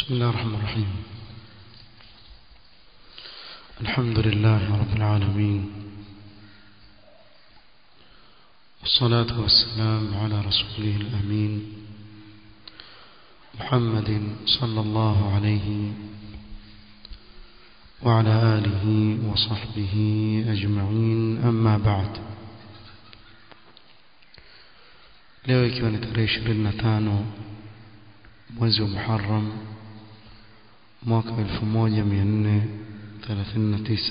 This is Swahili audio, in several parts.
بسم الله الرحمن الرحيم الحمد لله رب العالمين والصلاة والسلام على رسوله الأمين محمد صلى الله عليه وعلى آله وصحبه أجمعين أما بعد leo ikiwa ni tarehe 25 mwezi wa Muharram mwaka 1439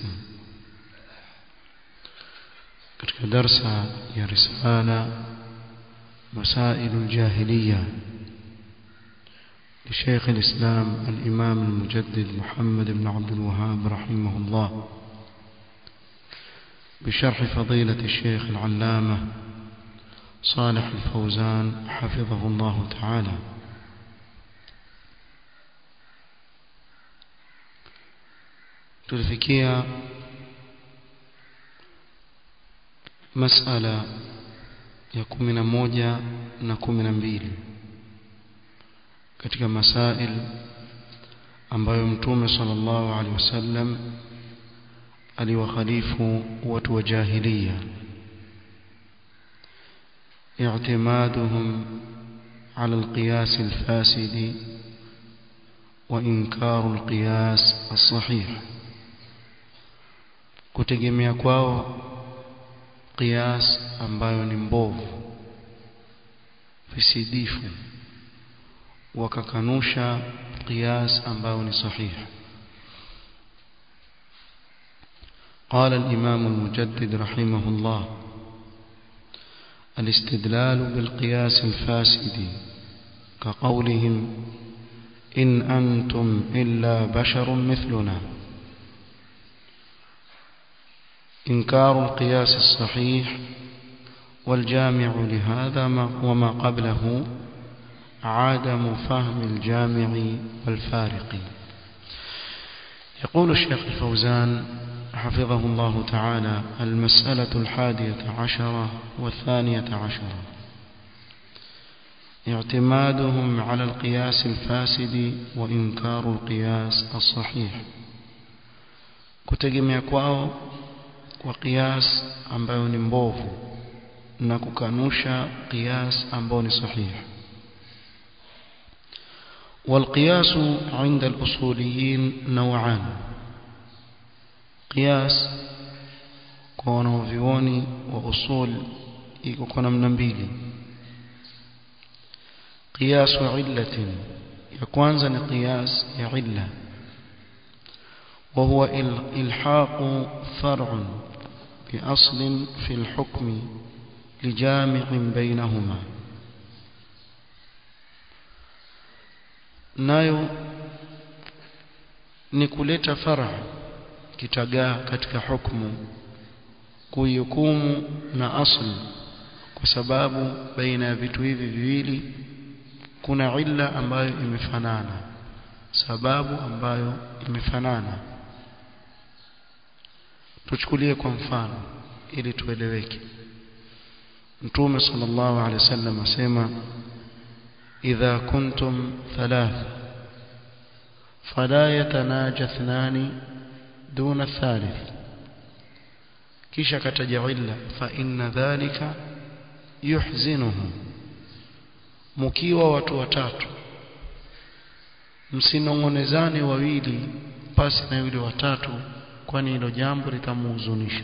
katika darsa ya risala مسائل الجاهلية لشيخ الإسلام الإمام المجدد محمد بن عبد الوهاب رحمه الله بشرح فضيلة الشيخ العلامة صالح الفوزان حفظه الله تعالى tulifikia masala ya kumi na moja na kumi na mbili katika masail ambayo mtume sallallahu alaihi wasallam aliwakhalifu watu wa jahiliya اعتمادهم على القياس الفاسد وإنكار القياس الصحيح kutegemea kwao qiyas ambayo ni mbovu visidifu wakakanusha qiyas ambayo ni sahihi قال الإمام المجدد رحمه الله الاستدلال بالقياس الفاسد كقولهم إن أنتم إلا بشر مثلنا إنكار القياس الصحيح والجامع لهذا ما وما قبله عدم فهم الجامع والفارق يقول الشيخ الفوزان حفظه الله تعالى المسألة الحادية عشرة والثانية عشرة اعتمادهم على القياس الفاسد وإنكار القياس الصحيح kutegemea kwao kwa qiyas ambayo ni mbovu na kukanusha qiyas ambayo ni sahihi والقياس عند الأصوليين نوعان قياس kwa wanaovioni wa usul iko kwa namna mbili قياس علة ya kwanza ni qiyas ya illa وهو إلحاق فرع بأصل في الحكم لجامع بينهما nayo ni kuleta far'a kitagaa katika hukumu kuihukumu na asli kwa sababu baina ya vitu hivi viwili kuna illa ambayo imefanana sababu ambayo imefanana tuchukulie kwa mfano ili tueleweke mtume sallallahu alaihi wasallam asema idha kuntum thalatha fala yatanaja ithnani duna thalith kisha kataja illa fa inna dhalika yuhzinuhu mkiwa watu watatu msinongonezane wawili pasi na yule watatu kwani hilo jambo litamhuzunisha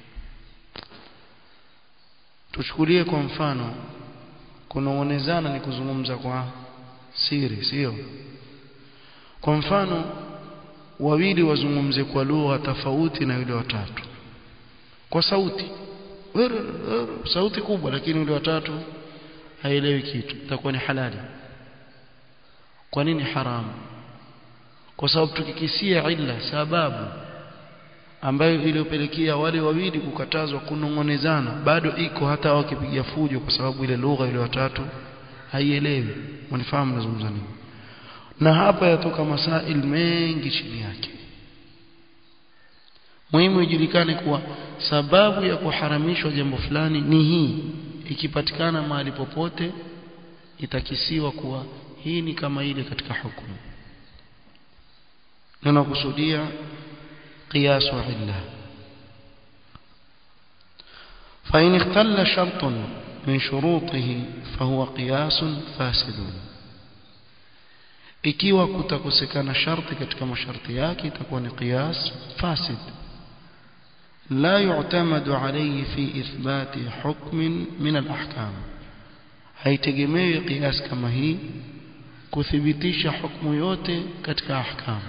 tuchukulie kwa mfano kunong'onezana ni kuzungumza kwa siri sio kwa mfano wawili wazungumze kwa lugha tofauti na yule watatu kwa sauti sauti kubwa lakini yule watatu haelewi kitu itakuwa ni halali kwa nini haramu kwa sababu tukikisia illa sababu ambayo iliyopelekea wale wawili kukatazwa kunongonezana bado iko hata wakipiga fujo kwa sababu ile lugha ile watatu haielewi mnifahamu nazungumza nini na hapa yatoka masail mengi chini yake muhimu ijulikane kuwa sababu ya kuharamishwa jambo fulani ni hii ikipatikana mahali popote itakisiwa kuwa hii ni kama ile katika hukumu tunakusudia qiyasu illa فإن اختل شرط من شروطه فهو قياس فاسد ikiwa kutakosekana sharti katika masharti yake itakuwa ni qiyas fasid la yu'tamadu alayhi fi ithbati hukmin min al-ahkam haitegemewi qiyas kama hii kuthibitisha hukumu yote katika ahkam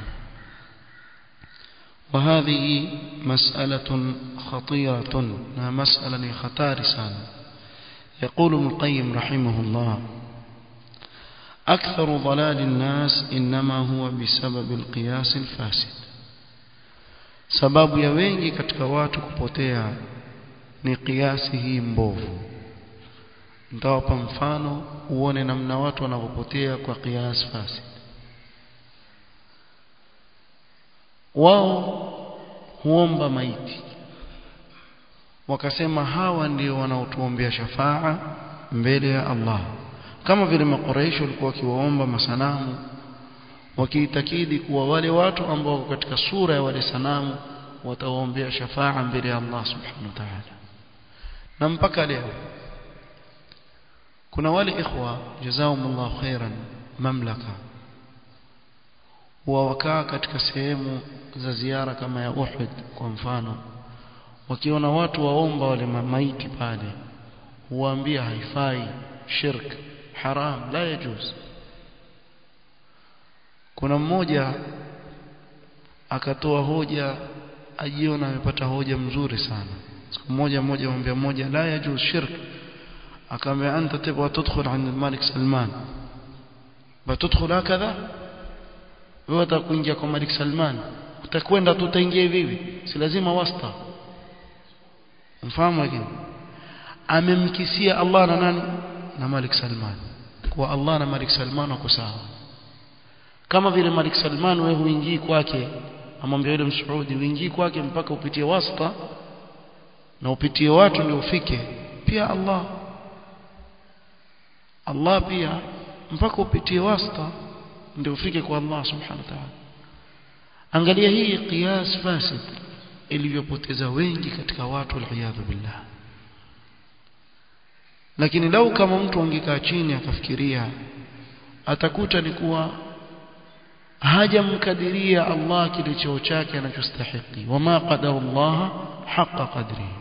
وهذه مسألة خطيرة مسألة خطار سان يقول ابن القيم رحمه الله أكثر ضلال الناس إنما هو بسبب القياس الفاسد sababu ya wengi katika watu kupotea ni kiasi hii mbovu nitawapa mfano uone namna watu wanavyopotea kwa kiasi fasid wao huomba maiti wakasema hawa ndio wanaotuombea shafaa mbele ya Allah kama vile makoreisho walikuwa wakiwaomba masanamu wakiitakidi kuwa wale watu ambao wako katika sura ya wale sanamu watawaombea shafaa mbele ya Allah subhanahu wa ta'ala na mpaka leo kuna wale ikhwa jazakumullahu khairan mamlaka huwa wakaa katika sehemu za ziara kama ya Uhud kwa mfano wakiona watu waomba wale maiti pale huwaambia haifai shirk haram la yajuz kuna mmoja akatoa hoja ajiona amepata hoja mzuri sana siku moja mmoja mwambia mmoja la yajuz shirk akamwambia anta tibwa tudkhul عند الملك سلمان batudkhul hakadha wewe utakuingia kwa Malik Salman utakwenda tu utaingia hivi hivi si lazima wasta mfahamu lakini amemkisia Allah na nani na Malik Salman kwa Allah na Malik Salman wako sawa kama vile Malik Salman wewe huingii kwake amwambia yule msuudi uingii kwake mpaka upitie wasta na upitie watu ndio ufike pia Allah Allah pia mpaka upitie wasta ndio ufike kwa Allah subhanahu wa ta'ala angalia hii qiyas fasid ilivyopoteza wengi katika watu waliyadhu billah lakini lau kama mtu angekaa chini akafikiria atakuta ni kuwa hajamkadiria Allah kile cheo chake anachostahili wama qadara Allah haqa qadrihi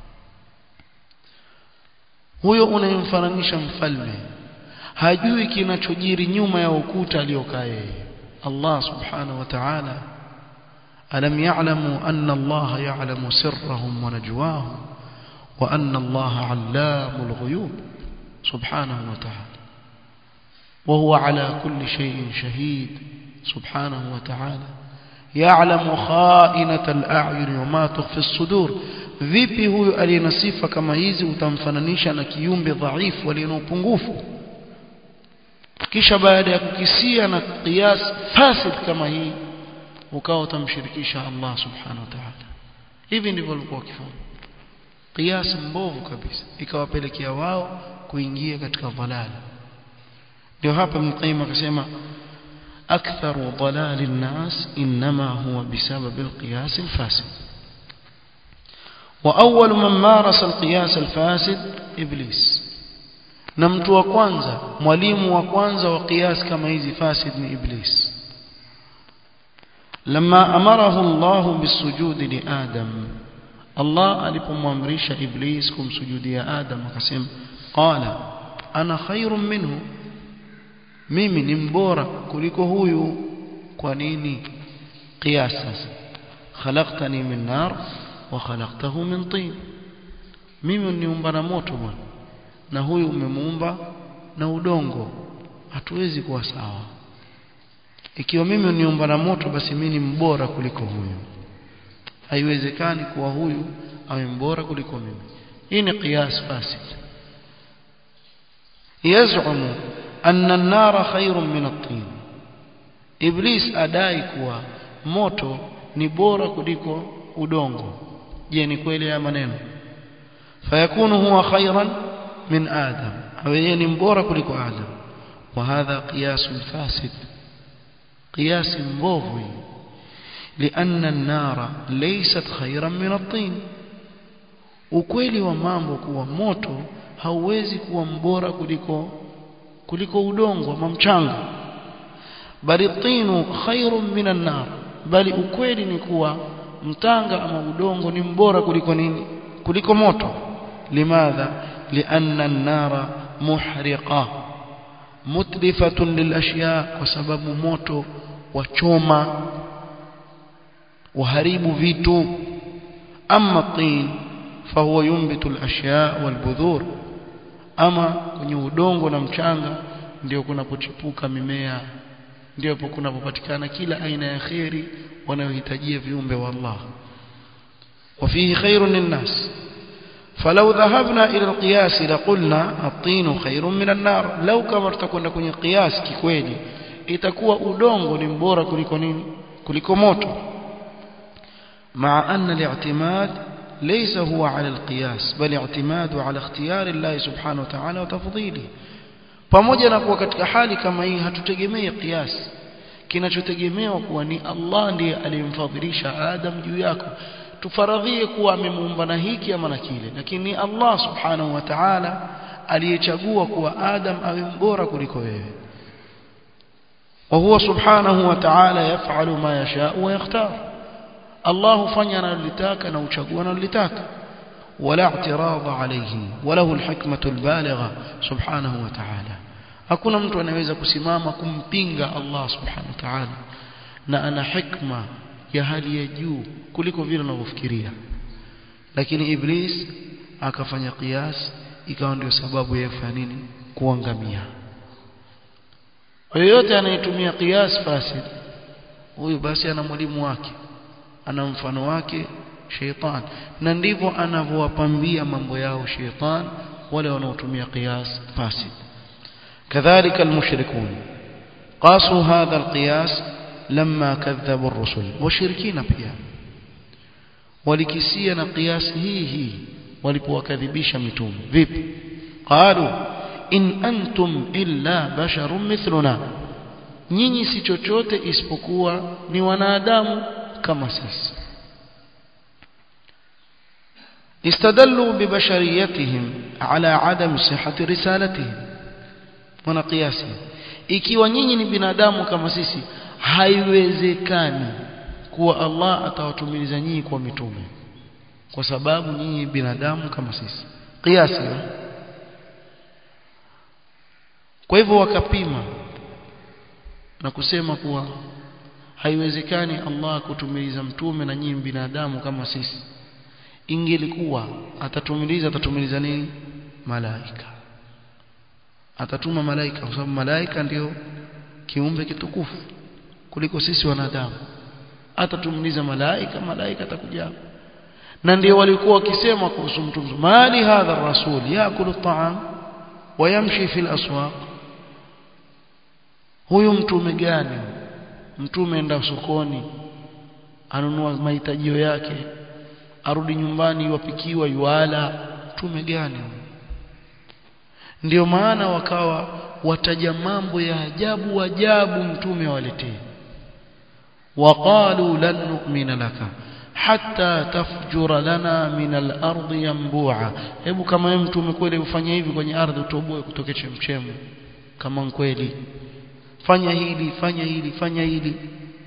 huyo unayemfananisha mfalme hajui kinachojiri nyuma ya ukuta aliokaa yeye Allah subhanahu wa ta'ala alam ya'lamu anna Allah ya'lamu sirrahum wa najwahum wa anna Allah 'allamul ghuyub subhanahu wa ta'ala وهو على كل شيء شهيد سبحانه وتعالى يعلم خائنة الأعين وما تخفي الصدور vipi huyu aliyena sifa kama hizi utamfananisha na kiumbe dhaifu aliye na upungufu kisha baada ya kukisia na qiyas fasid kama hii ukawa utamshirikisha Allah subhanahu wa ta'ala hivi ndivyo walikuwa wakifanya qiyas mbovu kabisa ikawapelekea wao kuingia katika dhalali ndio hapa mqayyim akasema aktharu dhalali an-nas inma huwa bisabab al-qiyas al-fasid وأول من مارس القياس الفاسد إبليس na mtu wa kwanza mwalimu wa kwanza wa qiyas kama hizi fasid ni iblis lama amarahu Allah bisujudi li Adam Allah alipomwamrisha iblis kumsujudia Adam akasema qala ana khairun minhu mimi ni mbora kuliko huyu kwa nini qiyas sasa khalaqtani min nar wa khalaqtahu min tin mimi niumba na moto bwana na huyu umemuumba na udongo hatuwezi kuwa sawa ikiwa mimi niumba na moto basi mimi ni mbora kuliko huyu haiwezekani kuwa huyu awe mbora kuliko mimi hii ni qiyas fasid yaz'umu anna an-nara khairun min at-tin iblis adai kuwa moto ni bora kuliko udongo je ni kweli haya maneno fayakunu huwa khairan min adam awe ni mbora kuliko adam wa hadha qiyas fasid qiyas mbovu لأن النار ليست خيرا من الطين ukweli wa mambo kuwa moto hauwezi kuwa mbora kuliko kuliko udongo ama mchanga bali tinu khairun minan nar bali ukweli ni kuwa mtanga ama udongo ni mbora kuliko nini kuliko moto limadha lianna an-nara muhriqa mutlifatun lilashya kwa sababu moto wachoma waharibu vitu amma tin fahuwa yumbitu alashya walbudhur ama kwenye udongo na mchanga ndio kunapochipuka mimea ndio kunapopatikana kila aina ya khairi wanayohitajia viumbe wa Allah وفيه خير للناس فلو ذهبنا إلى القياس لقلنا الطين خير من النار لو كما تكون kwenye قياس kikweli itakuwa udongo ni mbora kuliko nini kuliko moto مع أن الاعتماد ليس هو على القياس بل اعتماد على اختيار الله سبحانه وتعالى وتفضيله pamoja na kuwa katika hali kama hii hatutegemei qiyas kinachotegemewa kuwa ni Allah ndiye aliyemfadhilisha Adam juu yako tufaradhie kuwa amemuumba na hiki ama na kile lakini Allah subhanahu wa ta'ala aliyechagua kuwa Adam awe mbora kuliko wewe وهو سبحانه وتعالى يفعل ما يشاء ويختار الله fanya analotaka na uchagua analotaka ولا اعتراض عليه وله الحكمة البالغة سبحانه وتعالى hakuna mtu anaweza kusimama kumpinga Allah subhanahu wa ta'ala na ana hikma ya hali ya juu kuliko vile unavyofikiria lakini iblis akafanya qiyas ikawa ndio sababu ya kufanya nini kuangamia yoyote anayetumia qiyas fasid huyu basi ana mwalimu wake ana mfano wake sheitan na ndivyo anavyowapambia mambo yao sheitan wale wanaotumia qiyas fasid كذلك المشركون قاسوا هذا القياس لما كذبوا الرسل مشركين pia walikisia na qiyas hii hii walipowakadhibisha mitume vipi qalu in antum illa basharun mithluna nyinyi si chochote isipokuwa ni wanadamu kama sisi استدلوا ببشريتهم على عدم صحة رسالتهم wana kiasi ikiwa nyinyi ni binadamu kama sisi haiwezekani kuwa Allah atawatumiliza nyinyi kwa mitume kwa sababu nyinyi binadamu kama sisi kiasi kwa hivyo wakapima na kusema kuwa haiwezekani Allah kutumiliza mtume na nyinyi binadamu kama sisi ingelikuwa atatumiliza atatumiliza nini malaika atatuma malaika kwa sababu malaika ndio kiumbe kitukufu kuliko sisi wanadamu atatumliza malaika malaika atakuja na ndio walikuwa wakisema kuhusu mtume mali hadha rasul yakulu at-ta'am wa yamshi fi al-aswaq huyu mtume gani mtume enda sokoni anunua mahitaji yake arudi nyumbani yuwapikiwa yuala mtume gani ndio maana wakawa wataja mambo ya ajabu ajabu mtume waletee waqalu lan nu'mina laka hatta tafjura lana min al-ard yanbu'a hebu kama wewe mtume kweli ufanye hivi kwenye ardhi utoboe kutoke chemchemu kama kweli fanya hili fanya hili fanya hili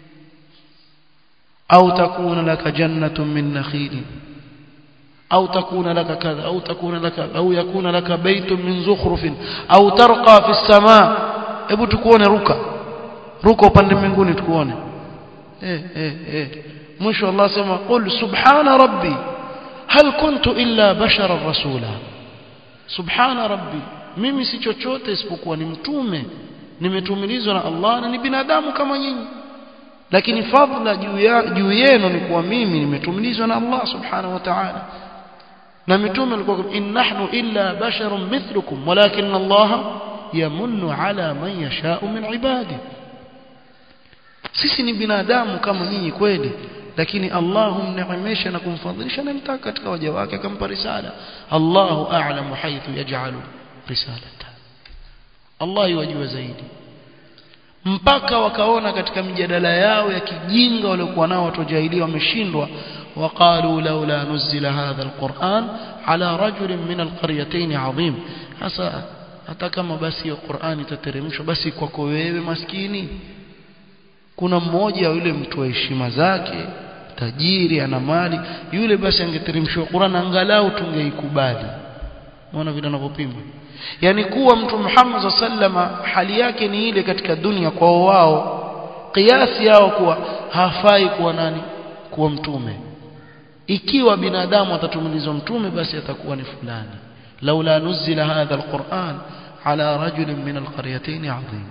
au takuna laka jannatun min nakhilin أو تكون لك كذا أو تكون لك أو يكون لك بيت من زخرف أو ترقى في السماء hebu tukuone ruka ruka upande mbinguni tukuone eh eh eh mwisho Allah sema qul subhana rabbi hal kuntu illa bashara rasula subhana rabbi mimi si chochote isipokuwa ni mtume nimetumilizwa na Allah na ni binadamu kama nyinyi lakini fadhila juu yenu ni kuwa mimi nimetumilizwa na Allah subhanahu wa ta'ala na mitume alikuwa in nahnu illa basharun mithlukum walakin Allah yamunnu ala man yasha'u min ibadi sisi ni binadamu kama nyinyi kweli lakini Allah humneemesha na kumfadhilisha na mtaka katika waja wake akampa risala Allahu a'lamu haythu yaj'alu risalata Allah yajua zaidi mpaka wakaona katika mijadala yao ya kijinga waliokuwa nao watu jahiliya wameshindwa وقالوا لولا نزل هذا القرآن على رجل من القريتين عظيم hasa hata kama basi hiyo Qur'ani itateremshwa basi kwako wewe maskini kuna mmoja yule mtu wa heshima zake tajiri ana mali yule basi angeteremshwa Qur'an angalau tungeikubali unaona vile anavyopima yani kuwa mtu Muhammad sallama hali yake ni ile katika dunia kwa wao kiasi yao kuwa hafai kuwa nani kuwa mtume ikiwa binadamu atatumilizwa mtume basi atakuwa ni fulani laula nuzila hadha alquran ala rajulin min alqaryatayn azim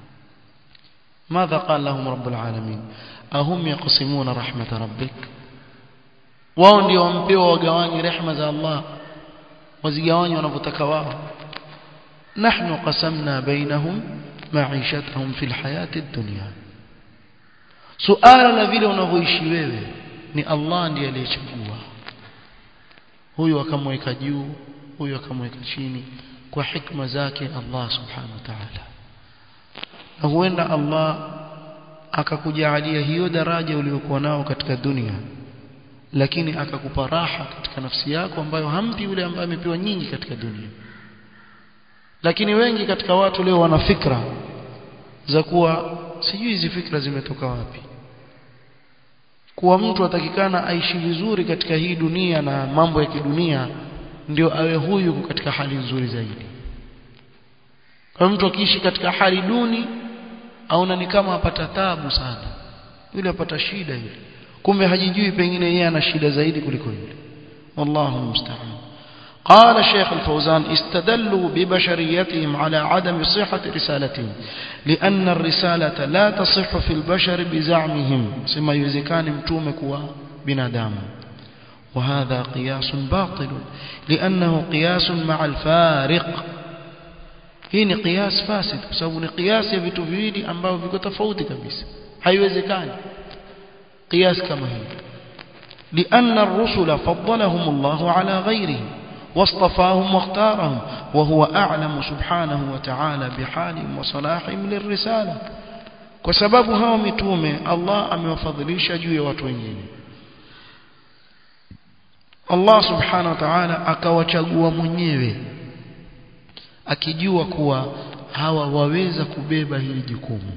ماذا قال لهم رب العالمين أهم يقسمون رحمة ربك wao ndio wampewa wagawanyi rehema za Allah wazigawanyi wanavyotaka wao nahnu qasamna bainahum ma'ishatahum fil hayati dunya suala la vile unavyoishi wewe ni Allah ndiye aliyechagua huyu akamweka juu huyu akamweka chini kwa hikma zake Allah subhanahu wa ta'ala na huenda Allah akakujalia hiyo daraja uliyokuwa nao katika dunia lakini akakupa raha katika nafsi yako ambayo hampi yule ambaye amepewa nyingi katika dunia lakini wengi katika watu leo wana fikra za kuwa sijui hizi fikra zimetoka wapi kuwa mtu atakikana aishi vizuri katika hii dunia na mambo ya kidunia ndio awe huyu katika hali nzuri zaidi kwa mtu akiishi katika hali duni aona ni kama apata tabu sana yule apata shida yule kumbe hajijui pengine yeye ana shida zaidi kuliko yule wallahu musta'an قال الشيخ الفوزان استدلوا ببشريتهم على عدم صحة رسالتهم لأن الرسالة لا تصح في البشر بزعمهم سما يزكان متومك وبنادام وهذا قياس باطل لأنه قياس مع الفارق hii ni qiyas fasid kwa sababu ni qiyas ya vitu viwili ambavyo viko tofauti kabisa haiwezekani qiyas kama hii لأن الرسل فضلهم الله على غيرهم واصطفاهم واختارهم وهو أعلم سبحانه وتعالى بحالهم وصلاحهم للرسالة وسبب هاو متومه الله amewafadhilisha juu ya watu wengine Allah subhanahu wa ta'ala akawachagua mwenyewe akijua kuwa hawa waweza kubeba hili jukumu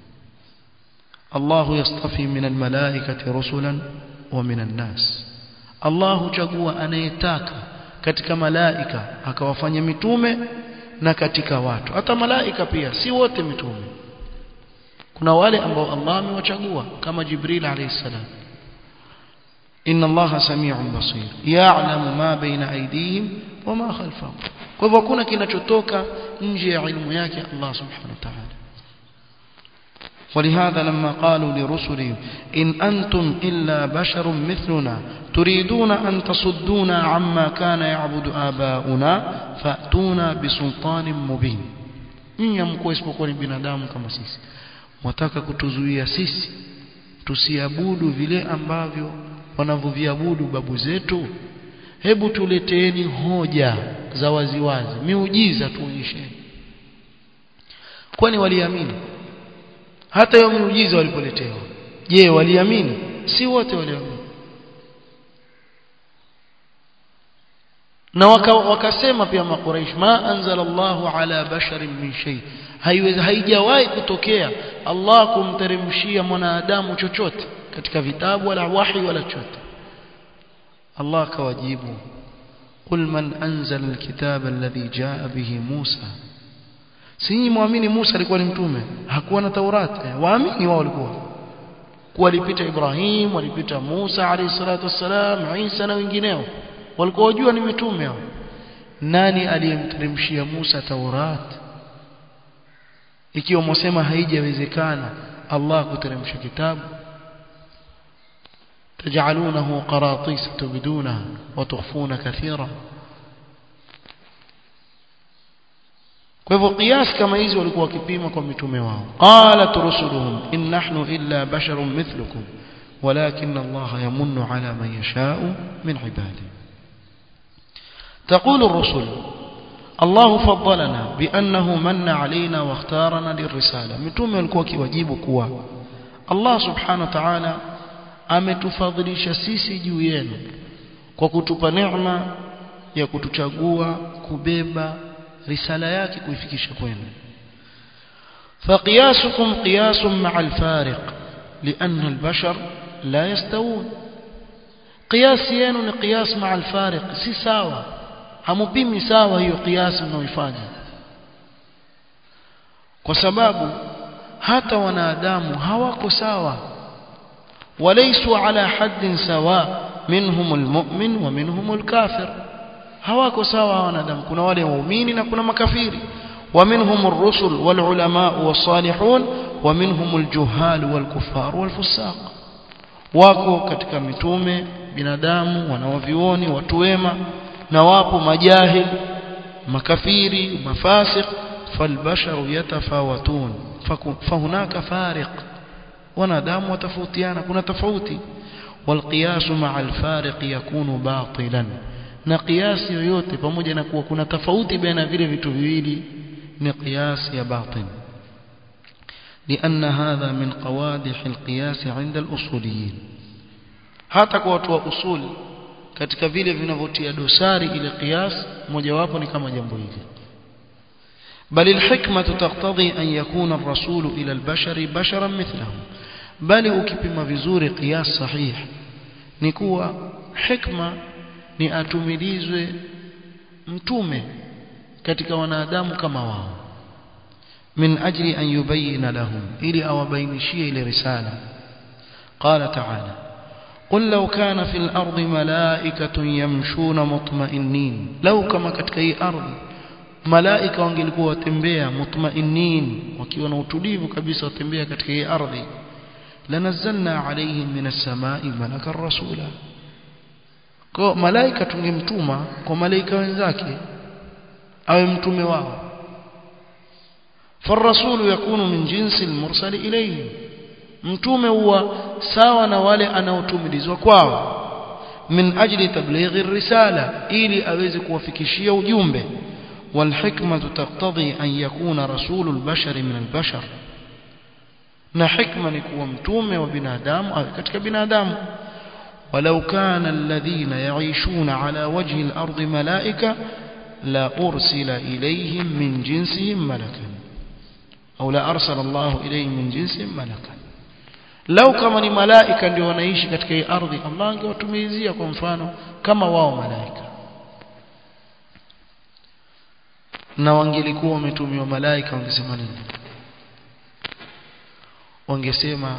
Allah yastafi min almalaikati rusulan wa min annas Allah huchagua anayetaka katika malaika akawafanya mitume na katika watu hata malaika pia si wote mitume kuna wale ambao Allah amewachagua kama Jibril alayhi salam inna Allaha sami'un basir ya'lamu ma baina aydihim wa ma khalfahum kwa hivyo hakuna kinachotoka nje ya ilmu yake Allah subhanahu wa ta'ala ولهذا لما قالوا لرسلهم إن أنتم إلا بشر مثلنا تريدون أن تصدونا عما كان يعبد آباؤنا فأتونا بسلطان مبين إن يمكو اسمكم binadamu kama sisi mwataka kutuzuia sisi tusiabudu vile ambavyo wanavyoviabudu babu zetu hebu tuleteeni hoja za waziwazi miujiza tuonyesheni kwani waliamini hata hiyo miujiza walipoletewa je waliamini si wote waliamini na waka, wakasema pia makuraish ma anzala Allahu ala basharin min shay haiwezi haijawahi kutokea Allah kumteremshia mwanadamu chochote katika vitabu wala wahi wala chochote Allah akawajibu قل من أنزل الكتاب الذي جاء به موسى si muamini Musa alikuwa ni mtume hakuwa na Taurati waamini wao walikuwa kuwa alipita Ibrahim walipita Musa alayhi salatu wassalam Isa na wengineo walikuwa wajua ni mitume hao nani aliyemteremshia Musa Taurat ikiwa mwasema haijawezekana Allah kuteremsha kitabu تجعلونه قراطيس تبدونها وتخفون كثيرا kwa hivyo qiyas kama hizi walikuwa wakipima kwa mitume wao qalat rusuluhum in nahnu illa basharun mithlukum walakin Allah yamunnu ala man yasha'u min ibadihi تقول الرسل الله فضلنا بأنه من علينا واختارنا للرسالة متوم walikuwa kiwajibu kuwa Allah subhanahu wa ta'ala ametufadhilisha sisi juu yenu kwa kutupa neema ya kutuchagua kubeba risala yake kuifikisha kwenu فقياسكم قياس مع الفارق لأن البشر لا يستوون قياس yenu ni qiyas مع الفارق si sawa hamupimi sawa hiyo qiyas mnaoifanya kwa sababu hata wanadamu hawako sawa walaysu ala haddin sawa minhum almu'min wa minhum alkafir hawako sawa wanadamu kuna wale waumini na kuna makafiri ومنهم الرسل والعلماء والصالحون ومنهم الجهال والكفار والفساق wako katika mitume binadamu wanawavioni watu wema na wapo majahil makafiri mafasiq falbasharu yatafawatun fahunaka fariq wanadamu watafautiana kuna tofauti والقياس مع الفارق يكون باطلا na kiasi yoyote pamoja na kuwa kuna tofauti baina vile vitu viwili ni qiyas ya batil لأن هذا من قوادح القياس عند الأصوليين hata kwa watu wa usul katika vile vinavyotia dosari ile qiyas mojawapo ni kama jambo hili بل الحكمة تقتضي أن يكون الرسول إلى البشر بشرا مثلهم بل ukipima vizuri qiyas sahih ni kuwa hikma ni atumilizwe mtume katika wanadamu kama wao min ajli an yubayyana lahum ili awabainishie ile risala qala ta'ala قل لو كان في الأرض ملائكة يمشون مطمئنين لو كما katika hii ardhi malaika wangelikuwa watembea mutmainin wakiwa na utulivu kabisa watembea katika hii ardhi lanazzalna alaihim minas samai malakan rasula kwa malaika tungemtuma kwa malaika wenzake awe mtume wao فالرسول يكون من جنس المرسل إليه mtume huwa sawa na wale anaotumilizwa kwao min ajli tablighi risala ili aweze kuwafikishia ujumbe والحكمة تقتضي أن يكون رسول البشر من البشر na hikma ni kuwa mtume wa binadamu au katika binadamu ولو كان الذين يعيشون على وجه الأرض ملائكة لا أرسل إليهم من جنسهم ملكا أو لا أرسل الله إليهم من جنسهم ملكا لو كما ni malaika ndio wanaishi katika hii ardhi Allah angewatumizia kwa mfano kama wao malaika na wangelikuwa wametumiwa malaika wangesema nini wangesema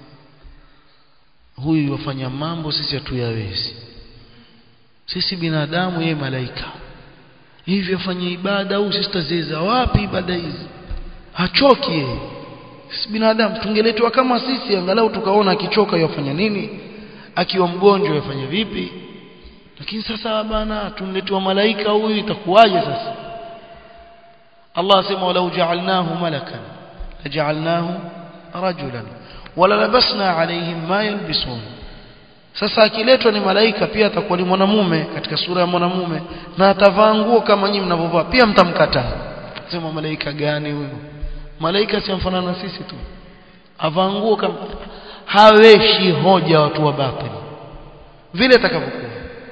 huyu wafanya mambo sisi hatuyawezi sisi binadamu yeye malaika hivyo afanye ibada au sisi tazeza wapi ibada hizi hachoki yeye sisi binadamu tungeletwa kama sisi angalau tukaona akichoka yafanya nini akiwa mgonjwa yafanya vipi lakini sasa bana tunletwa malaika huyu itakuwaje sasa Allah asema walau ja'alnahu malakan laja'alnahu rajulan wala labasna alaihim ma yalbisun sasa akiletwa ni malaika pia atakuwa ni mwanamume katika sura ya mwanamume na atavaa nguo kama nyinyi mnavyovaa pia mtamkataa sema malaika gani huyo malaika si mfanana na sisi tu avaa nguo kama haweshi hoja watu wa batili vile atakavyokuwa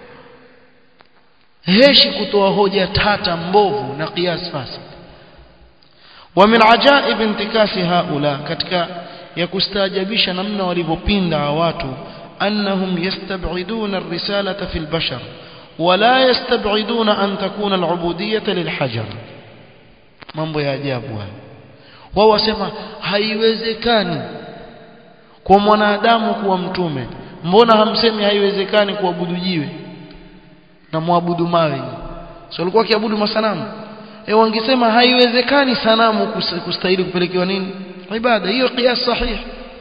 heshi kutoa hoja tata mbovu na qiyas fasid ومن عجائب انتكاس هؤلاء katika ya kustaajabisha namna walivyopinda watu annahum yastab'iduna ar-risalata fil bashar wala yastab'iduna an takuna al-ubudiyyah lilhajar mambo ya ajabu haya wao wasema haiwezekani kwa mwanadamu kuwa mtume mbona hamsemi haiwezekani kuabudu jiwe na muabudu mawe sio walikuwa kiabudu masanamu e wangesema haiwezekani sanamu kustahili kupelekewa nini ibada hiyo qiyas sahih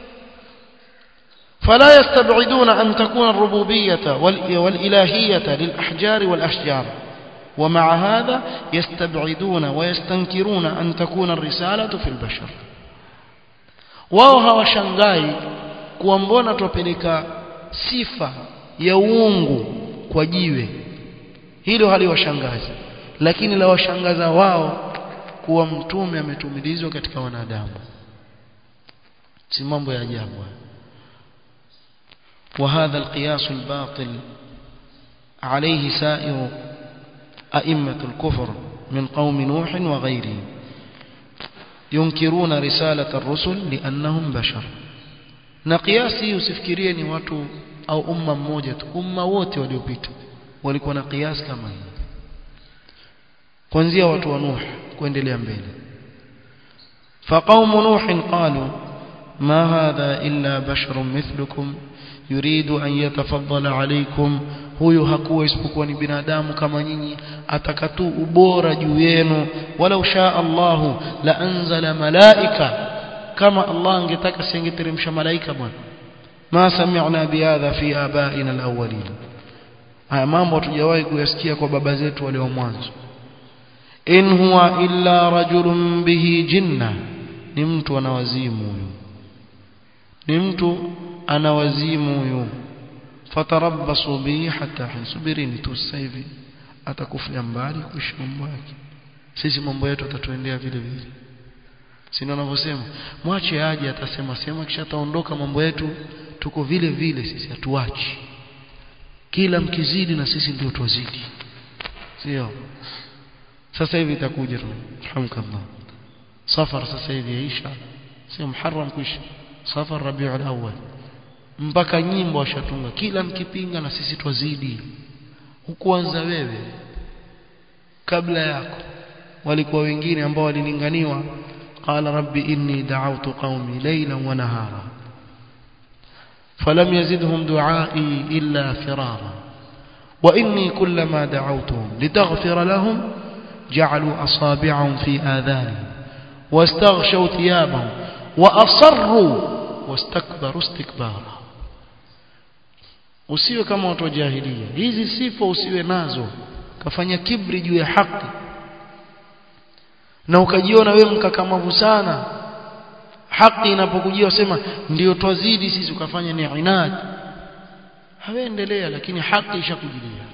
فلا يستبعدون أن تكون الربوبية والإلهية للأحجار والأشجار ومع هذا يستبعدون ويستنكرون أن تكون الرسالة في البشر wao hawashangai kuwa mbona tupeleka sifa ya uungu kwa jiwe hilo haliwashangazi lakini la washangaza wao kuwa mtume ametumilizwa katika wanadamu si mambo ya ajabu وهذا القياس الباطل عليه سائر أئمة الكفر من قوم نوح وغيرهم ينكرون رسالة الرسل لأنهم بشر na kiasi usifikirie ni watu au umma mmoja tu umma wote waliopita walikuwa na kiasi kama hii kuanzia watu wa Nuh kuendelea mbele فقوم نوح قالوا ما هذا إلا بشر مثلكم يريد أن يتفضل عليكم huyu hakuwa isipokuwa ni binadamu kama nyinyi atakatu ubora juu yenu walau shaa Allahu la anzala malaika kama Allah angetaka singeteremsha malaika bwana ma sami'na bihadha fi abaina alawwalin haya mambo hatujawahi kuyasikia kwa baba zetu walio mwanzo in huwa illa rajulun bihi jinna ni mtu ana wazimu huyu ni mtu ana wazimu huyu fatarabbasu bihi hatta hisubirini tu sasa hivi atakufia mbali kuishi mambo yake sisi mambo yetu atatuendea vile vile si ndio wanavyosema mwache aje atasema sema kisha ataondoka mambo yetu tuko vile vile sisi hatuachi kila mkizidi na sisi ndio twazidi sio sasa hivi itakuja tu alhamdulillah safar sasa hivi yaisha sio muharram kuisha safar rabiul awwal mpaka nyimbo washatunga kila mkipinga na sisi twazidi hukuanza wewe kabla yako walikuwa wengine ambao walilinganiwa قال رب إني دعوت قومي ليلا ونهارا فلم يزدهم دعائي إلا فرارا وإني كلما دعوتهم لتغفر لهم جعلوا أصابعهم في آذانهم واستغشوا ثيابهم وأصروا واستكبروا استكبارا usiwe kama watu wa jahilia hizi sifa usiwe nazo kafanya kibri juu ya haki na ukajiona wewe mkakamavu sana haki inapokujia usema ndio twazidi sisi ukafanya ni inad haweendelea lakini haki ishakujilia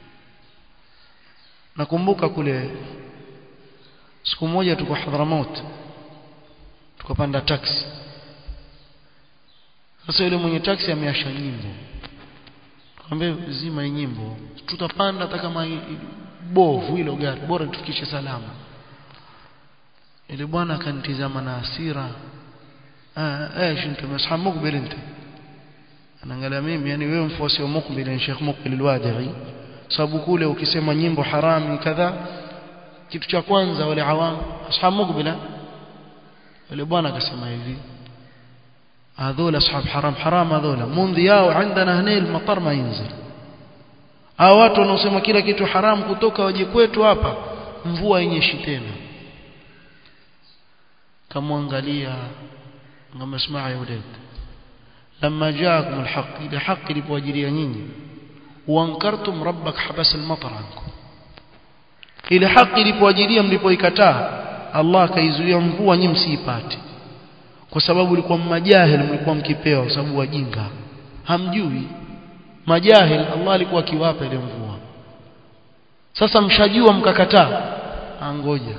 nakumbuka kule siku moja tuko Hadramaut tukapanda taxi sasa yule mwenye taxi ameasha nyimbo tukamwambia zima hii nyimbo tutapanda hata kama bovu hilo gari bora tufikishe salama ile bwana akanitizama na hasira ah eh shintu masha mukbil انت anaangalia mimi yani wewe mfuasi wa mukbil ni Sheikh Mukbil al-Wadi'i sababu kule ukisema nyimbo harami kadha kitu cha kwanza wale awam ashab mukbila yule bwana akasema hivi هذول اصحاب حرام حرام هذول منذ yao عندنا هنا المطر ما ينزل hao watu wanaosema kila kitu haram kutoka waje kwetu hapa mvua yenyeshi tena kamwangalia ngamesmaa ya ulad لما جاءكم الحق إذا حق لبواجريا nyinyi وانكرتم ربك حبس المطر عنكم ile haki ilipoajilia mlipoikataa Allah akaizuia mvua nyinyi msiipate kwa sababu ilikuwa majahil mlikuwa mkipewa kwa sababu wajinga hamjui majahil Allah alikuwa akiwapa ile mvua sasa mshajua mkakataa angoja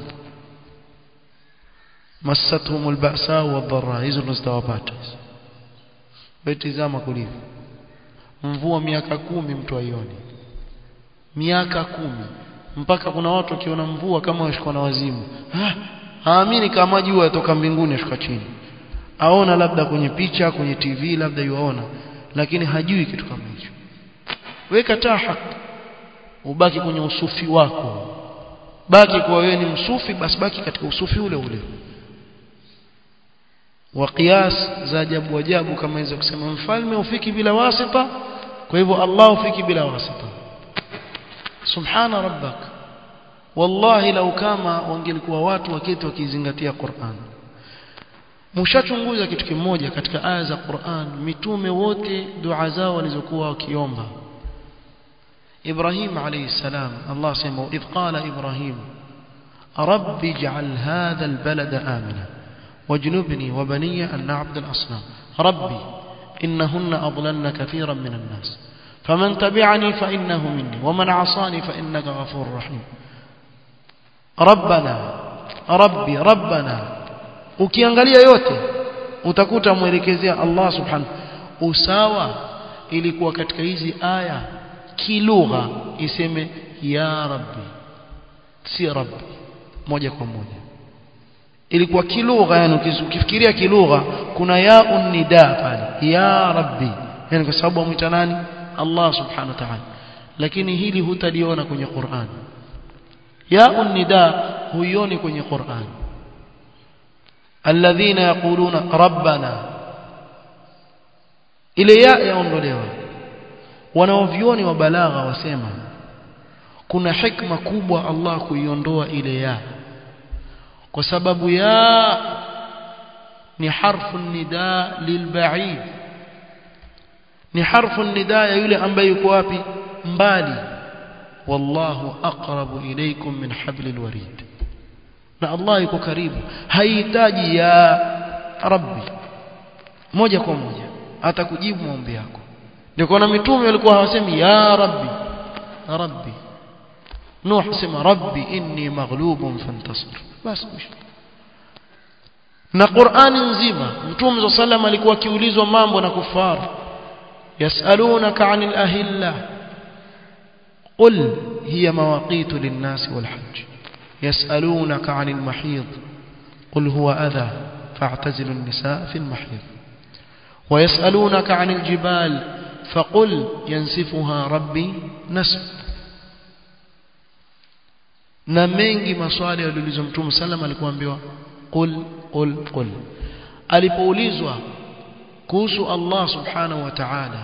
massatuhum alba'sa wadh-dharra hizo ndo zitawapata betizama kulivyo mvua miaka kumi mtu aioni miaka kumi mpaka kuna watu wakiona mvua kama washikwa na wazimu ha haamini kama jua yatoka mbinguni ashuka chini aona labda kwenye picha kwenye TV labda yuaona lakini hajui kitu kama hicho weka taa haki ubaki kwenye usufi wako baki kwa wewe ni msufi basi baki katika usufi ule ule wa qiyas za ajabu ajabu kama hizo kusema mfalme ufiki bila wasita kwa hivyo Allah ufiki bila wasita subhana rabbak wallahi lau kama wangelikuwa watu waketi wakizingatia Qur'an mshachunguza kitu kimoja katika aya za Qur'an mitume wote dua zao walizokuwa wakiomba إبراهيم عليه السلام الله سمع إذ قال إبراهيم رب اجعل هذا البلد آمنا واجنبني وبني أن نعبد الأصنام ربي إنهن أضللن كثيرا من الناس فمن تبعني فإنه مني ومن عصاني فإنك غفور رحيم rabbana rabbi rabbana ukiangalia yote utakuta mwelekezea Allah subhanahu usawa ilikuwa katika hizi aya kilugha iseme ya rabbi si rabbi moja kwa moja ilikuwa kilugha yani ukifikiria kilugha kuna ya unnida pale ya rabbi yani kwa sababu amwita nani Allah subhanahu wa ta'ala lakini hili hutaliona kwenye Qur'an ya unnida huioni kwenye Qur'an alladhina yaquluna rabbana ile ya yaondolewa wanaovioni wa balagha wasema kuna hikma kubwa Allah kuiondoa ile ya kwa sababu ya ni harfu nida lilba'id ni harfu nida ya yule ambaye yuko wapi mbali wallahu aqrabu ilaykum min hablil warid na Allah yuko karibu haihitaji ya rabbi moja kwa moja atakujibu maombi yako ndio kuna mitume walikuwa hawasemi ya rabbi rabbi nuh sema rabbi inni maghlubun fantasir basi na Qur'ani nzima mtume sallam alikuwa akiulizwa mambo na kufaru yasalunaka 'anil ahilla qul hiya mawaqitu lin-nasi wal-hajj يسألونك عن المحيض قل هو أذى فاعتزلوا النساء في المحيض ويسألونك عن الجبال فقل ينسفها ربي نسف na mengi maswali yaliulizwa mtume sallam alikuambiwa qul qul qul alipoulizwa kuhusu Allah subhanahu wa ta'ala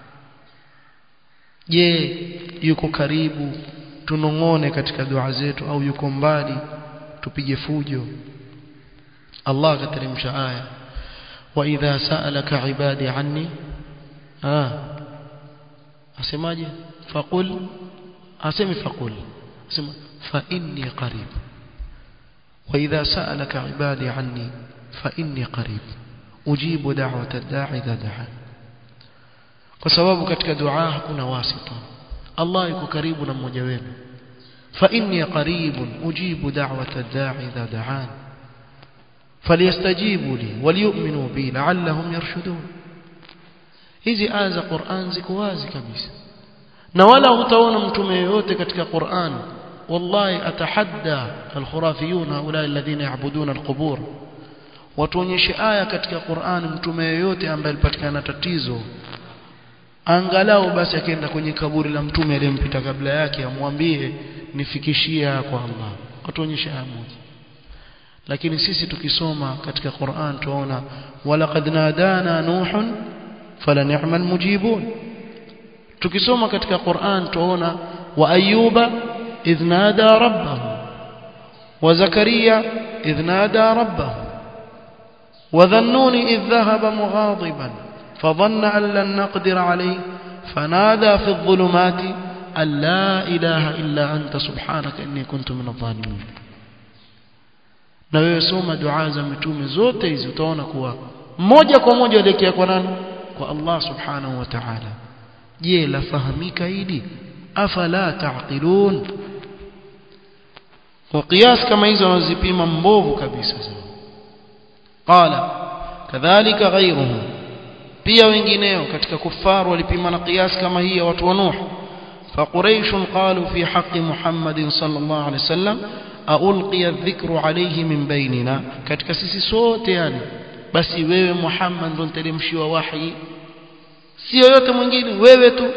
je yuko karibu tunongone katika dua zetu au yuko mbali tupige fujo Allah akateremsha aya wa idha sa'alaka ibadi anni ah asemaje faqul asemi faqul asema fa inni qarib wa idha sa'alaka ibadi anni fa inni qarib ujibu da'wata ad-da'i idha da'a kwa sababu katika dua hakuna wasita Allah yuko karibu na mmoja wenu fa inni qaribun ujibu da'wata ad-da'i idha da'an falyastajibu li waliyu'minu bi la'allahum yarshudun hizi aya za Qur'an ziko wazi kabisa na wala hutaona mtume yoyote katika Qur'an wallahi atahadda al-khurafiyun haula alladhina ya'buduna al-qubur watuonyeshe aya katika Qur'an mtume yoyote ambaye alipatikana tatizo angalau basi akaenda kwenye kaburi la mtume aliyempita kabla yake amwambie nifikishie kwa Allah atuonyeshe aya moja lakini sisi tukisoma katika Qur'an tuona walaqad nadana nuhun fala ni'mal mujibun tukisoma katika Qur'an tuona wa ayyuba idh nada rabbahu wa zakaria idh nada rabbahu wa dhannuni idh dhahaba mughadiban فظن أن لن نقدر عليه فنادى في الظلمات أن لا إله إلا أنت سبحانك إني كنت من الظالمين na wewe soma dua za mitume zote hizi utaona kuwa moja kwa moja elekea kwa nani kwa Allah subhanahu wa ta'ala je lafahamika hili afala taqilun kwa kiasi kama hizo wanazipima mbovu kabisa qala kadhalika ghayruhu pia wengineo katika kufaru walipima na kiasi kama hii ya watu wa Nuh فقريش قالوا في حق محمد صلى الله عليه وسلم ألقي الذكر عليه من بيننا katika sisi sote yani basi wewe Muhammad ndo niteremshiwa wahi sio yote mwingine wewe tu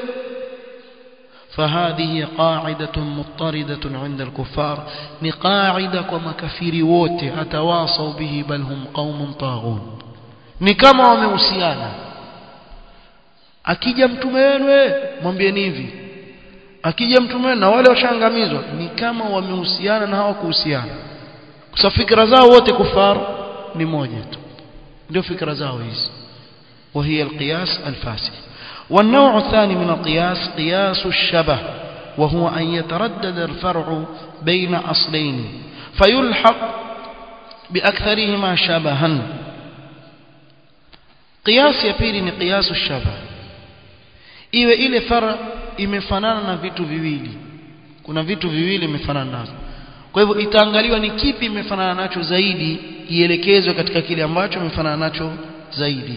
فهذه قاعدة مضطردة عند الكفار ni qaida kwa makafiri wote atawasau bihi bal hum qaumun taghun ni kama wamehusiana akija mtume wenu mwambieni hivi akija mtume wenu na wale washangamizwa ni kama wamehusiana na hawakuhusiana kwa fikra zao wote kufar ni moja tu ndio fikra zao hizi وهي القياس الفاسد والنوع الثاني من القياس قياس الشبه وهو أن يتردد الفرع بين أصلين فيلحق بأكثرهما شبها قياس يبيني قياس الشبه iwe ile fara imefanana na vitu viwili kuna vitu viwili imefanana nazo kwa hivyo itaangaliwa ni kipi imefanana nacho zaidi ielekezwe katika kile ambacho imefanana nacho zaidi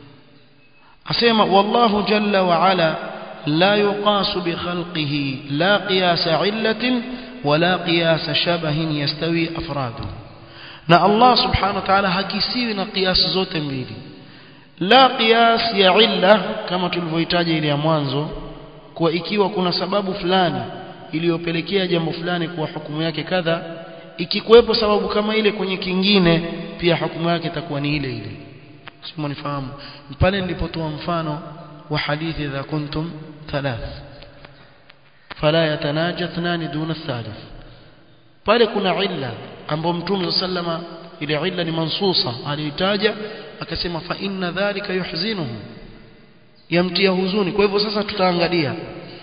asema wallahu jalla wa ala la yuqasu bi khalqihi la qiyasa illatin wala qiyasa shabahin yastawi afradu na Allah subhanahu wa ta'ala hakisiwi na qiyas zote mbili la qiyas ya illa kama tulivyohitaji ile ya mwanzo kwa ikiwa kuna sababu fulani iliyopelekea jambo fulani kuwa hukumu yake kadha ikikuwepo sababu kama ile kwenye kingine pia hukumu yake itakuwa ni ile ile sio nifahamu pale nilipotoa mfano wa hadithi za kuntum thalath fala yatanaja thnani duna thalith pale kuna illa ambapo mtume sallama ile illa ni mansusa aliitaja akasema fa inna dhalika yuhzinuhu yamtia huzuni kwa hivyo sasa tutaangalia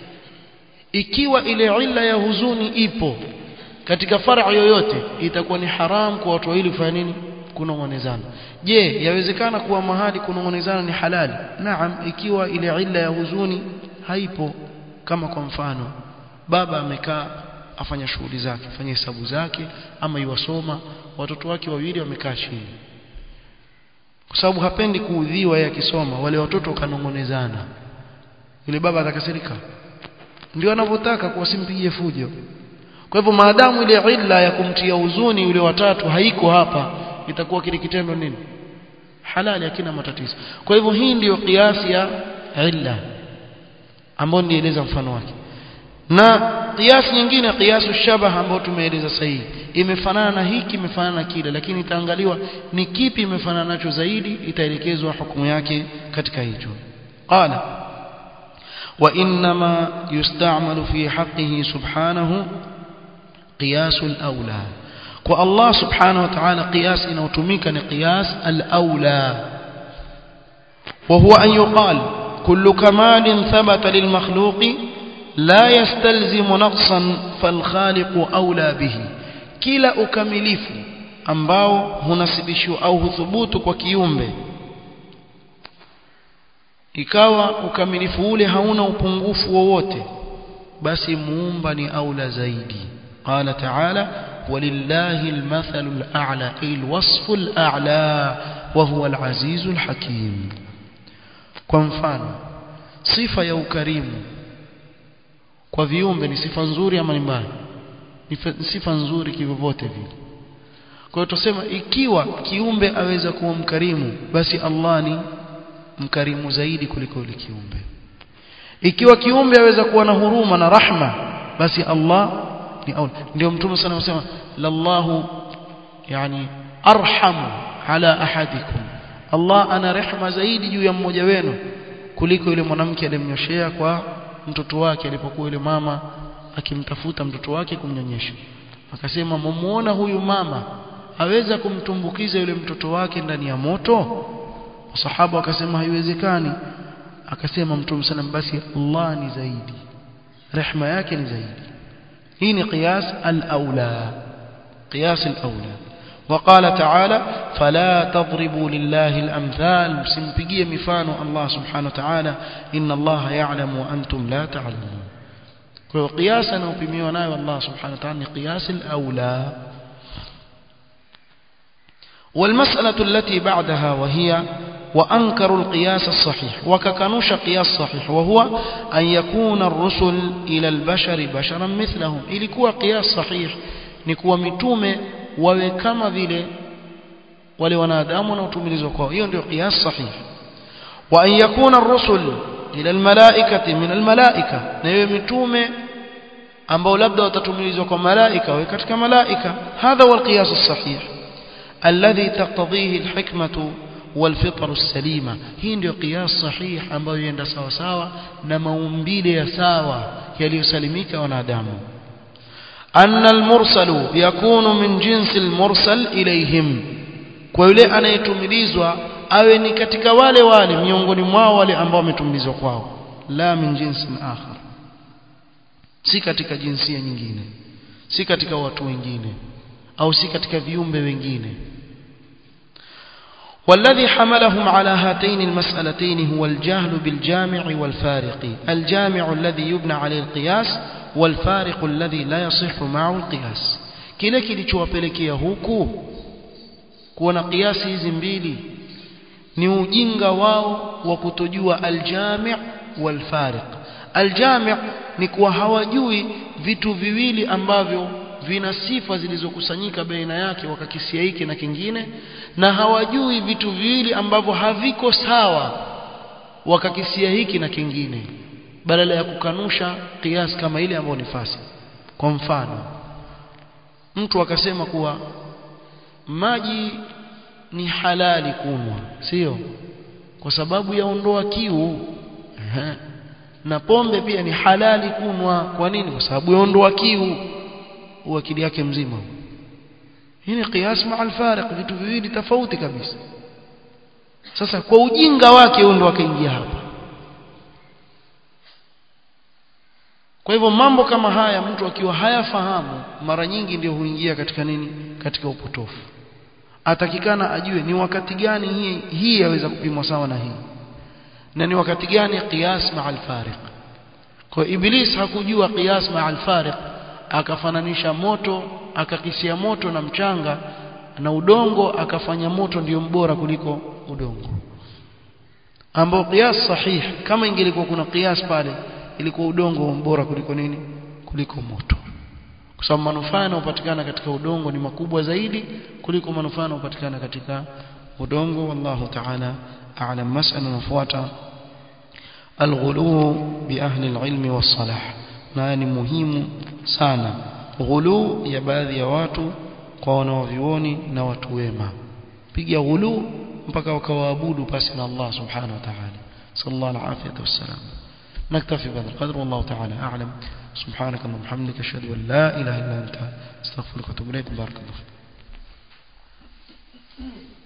ikiwa ile illa ya huzuni ipo katika far'a yoyote itakuwa ni haram kwa watu wawili kufanya nini kunong'onezana je yawezekana kuwa mahali kunong'onezana ni halali naam ikiwa ile illa ya huzuni haipo kama kwa mfano baba amekaa afanya shughuli zake afanya hesabu zake ama iwasoma watoto wake wawili wamekaa chini kwa sababu hapendi kuudhiwa yeye akisoma wale watoto kanong'onezana yule baba atakasirika ndio anavyotaka kwa simpigie fujo kwa hivyo maadamu ile illa ya kumtia huzuni yule watatu haiko hapa itakuwa kile kitendo nini halali hakina matatizo kwa hivyo hii ndiyo kiasi ya illa ambayo nieleza mfano wake na kiasi nyingine kiasu shabah ambayo tumeeleza sahihi imefanana na hiki imefanana na kile lakini itaangaliwa ni kipi imefanana nacho zaidi itaelekezwa hukumu yake katika hicho qala وإنما يستعمل في حقه سبحانه قياس الأولى والله سبحانه وتعالى قياس إنوتميك قياس الأولى وهو أن يقال كل كمال ثبت للمخلوق لا يستلزم نقصا فالخالق أولى به كلا أكمليف ambao hunasibishwa au huthubutu kwa kiumbe ikawa ukamilifu ule hauna upungufu wowote basi muumba ni aula zaidi qala ta'ala walillahi almathalu al'a ay alwasfu al'a wa huwa alazizul hakim kwa mfano sifa ya ukarimu kwa viumbe ni sifa nzuri ama ni mbaya ni sifa nzuri kivyovyote vile kwa hiyo tusema ikiwa kiumbe aweza kuwa mkarimu basi Allah ni mkarimu zaidi kuliko yule kiumbe ikiwa kiumbe aweza kuwa na huruma na rahma basi Allah ni aula ndio mtume sana anasema lallahu yani arhamu ala ahadikum Allah ana rehma zaidi juu ya mmoja wenu kuliko yule mwanamke aliyemnyoshea kwa mtoto wake alipokuwa yule mama akimtafuta mtoto wake kumnyonyesha akasema mumuona huyu mama aweza kumtumbukiza yule mtoto wake ndani ya moto Masahaba wakasema haiwezekani akasema Mtume sallam basi Allah ni zaidi rehma yake ni zaidi hii ni qiyas al-aula qiyas al-aula وقال تعالى فلا تضربوا لله الأمثال سنبقي مفانو الله سبحانه وتعالى إن الله يعلم وأنتم لا تعلمون قياسا وبميونا والله سبحانه وتعالى قياس الأولى والمسألة التي بعدها وهي وأنكروا القياس الصحيح وككنوش قياس صحيح وهو أن يكون الرسل إلى البشر بشرا مثلهم إلكوا قياس صحيح نكوا متومة وكما vile wale wanadamu na utumilizwa kwao hiyo ndio qiyas sahih wa an yakuna ar-rusul ila al-malaikati min al-malaika na hiyo mitume ambao labda watatumilizwa kwa malaika wa katika malaika hadha huwa al-qiyas as-sahih alladhi taqtadhihi al-hikmatu والفطر السليمة hii ndio qiyas sahih ambayo yenda sawa sawa na maumbile ya sawa yaliyosalimika wanadamu أن المرسل يكون من جنس المرسل إليهم kwa yule anayetumilizwa awe ni katika wale wale miongoni mwao wale ambao wametumilizwa kwao la min jinsin akhar si katika jinsia nyingine si katika watu wengine au si katika viumbe wengine والذي حملهم على هاتين المسألتين هو الجهل بالجامع والفارق الجامع الذي يبنى عليه القياس والفارق الذي لا يصح معه القياس kile kilichowapelekea huku kuona kiasi hizi mbili ni ujinga wao wa kutojua aljami' walfariq aljami' ni kuwa hawajui vitu viwili ambavyo vina sifa zilizokusanyika baina yake wakakisia hiki na kingine na hawajui vitu viwili ambavyo haviko sawa wakakisia hiki na kingine badala ya kukanusha kiasi kama ile ambayo ni fasi kwa mfano mtu akasema kuwa maji ni halali kunwa sio kwa sababu yaondoa kiu Ehe. na pombe pia ni halali kunwa kwa nini kwa sababu yaondoa kiu akili yake mzima hii ni qiyas ma al-fariq vitu viwili tofauti kabisa sasa kwa ujinga wake huyo ndo akaingia hapa kwa hivyo mambo kama haya mtu akiwa hayafahamu mara nyingi ndio huingia katika nini katika upotofu atakikana ajue ni wakati gani hii hii yaweza kupimwa sawa na hii na ni wakati gani qiyas ma al-fariq kwa iblis hakujua qiyas ma al-fariq akafananisha moto akakisia moto na mchanga na udongo akafanya moto ndiyo mbora kuliko udongo ambao qiyas sahih kama ingelikuwa kuna qiyas pale ilikuwa udongo mbora kuliko nini kuliko moto kwa sababu manufaa yanayopatikana katika udongo ni makubwa zaidi kuliko manufaa yanayopatikana katika udongo wallahu ta'ala a'lam mas'ala nafuata الغلو بأهل العلم والصلاح na ni muhimu sana ghulu ya baadhi ya watu kwa wanaovioni na watu wema piga ghulu mpaka wakawaabudu pasi na Allah subhanahu wa ta'ala sallallahu alaihi wasallam نكتفي بهذا القدر والله تعالى أعلم سبحانك اللهم وبحمدك أشهد أن لا إله إلا أنت استغفرك وأتوب إليك بارك الله فيك